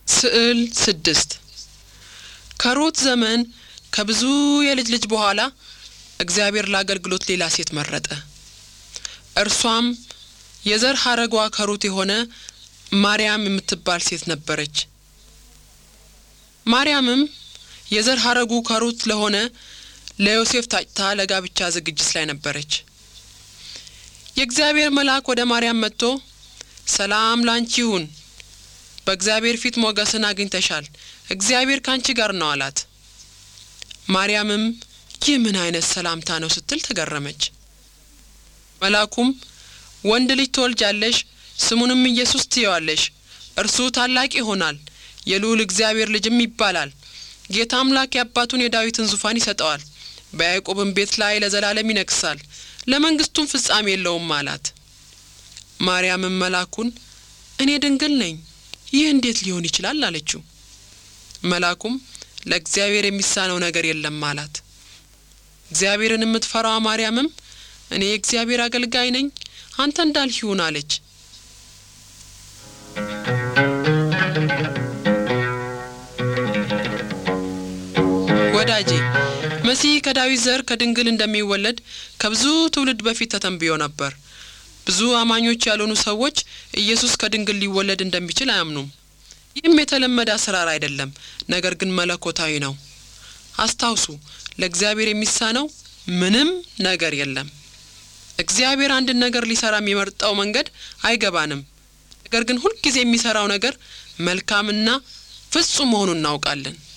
ስዕል ስድስት ከሩት ዘመን ከብዙ የልጅ ልጅ በኋላ እግዚአብሔር ለአገልግሎት ሌላ ሴት መረጠ። እርሷም የዘር ሐረጓ ከሩት የሆነ ማርያም የምትባል ሴት ነበረች። ማርያምም የዘር ሐረጉ ከሩት ለሆነ ለዮሴፍ ታጭታ ለጋብቻ ዝግጅት ላይ ነበረች። የእግዚአብሔር መልአክ ወደ ማርያም መጥቶ ሰላም ላንቺ ይሁን፣ በእግዚአብሔር ፊት ሞገስን አግኝተሻል፣ እግዚአብሔር ካንቺ ጋር ነው አላት። ማርያምም ይህ ምን አይነት ሰላምታ ነው ስትል ተገረመች። መልአኩም ወንድ ልጅ ትወልጃለሽ፣ ስሙንም ኢየሱስ ትየዋለሽ፣ እርሱ ታላቅ ይሆናል፣ የልዑል እግዚአብሔር ልጅም ይባላል። ጌታ አምላክ የአባቱን የዳዊትን ዙፋን ይሰጠዋል፣ በያዕቆብም ቤት ላይ ለዘላለም ይነግሳል፣ ለመንግስቱም ፍጻሜ የለውም አላት። ማርያምም መልአኩን እኔ ድንግል ነኝ፣ ይህ እንዴት ሊሆን ይችላል አለችው። መልአኩም ለእግዚአብሔር የሚሳነው ነገር የለም አላት። እግዚአብሔርን የምትፈራዋ ማርያምም እኔ የእግዚአብሔር አገልጋይ ነኝ፣ አንተ እንዳልህ ይሁን አለች። ወዳጄ መሲህ ከዳዊት ዘር ከድንግል እንደሚወለድ ከብዙ ትውልድ በፊት ተተንብዮ ነበር። ብዙ አማኞች ያልሆኑ ሰዎች ኢየሱስ ከድንግል ሊወለድ እንደሚችል አያምኑም። ይህም የተለመደ አሰራር አይደለም፣ ነገር ግን መለኮታዊ ነው። አስታውሱ፣ ለእግዚአብሔር የሚሳነው ምንም ነገር የለም። እግዚአብሔር አንድን ነገር ሊሰራ የሚመርጠው መንገድ አይገባንም። ነገር ግን ሁልጊዜ የሚሰራው ነገር መልካምና ፍጹም መሆኑን እናውቃለን።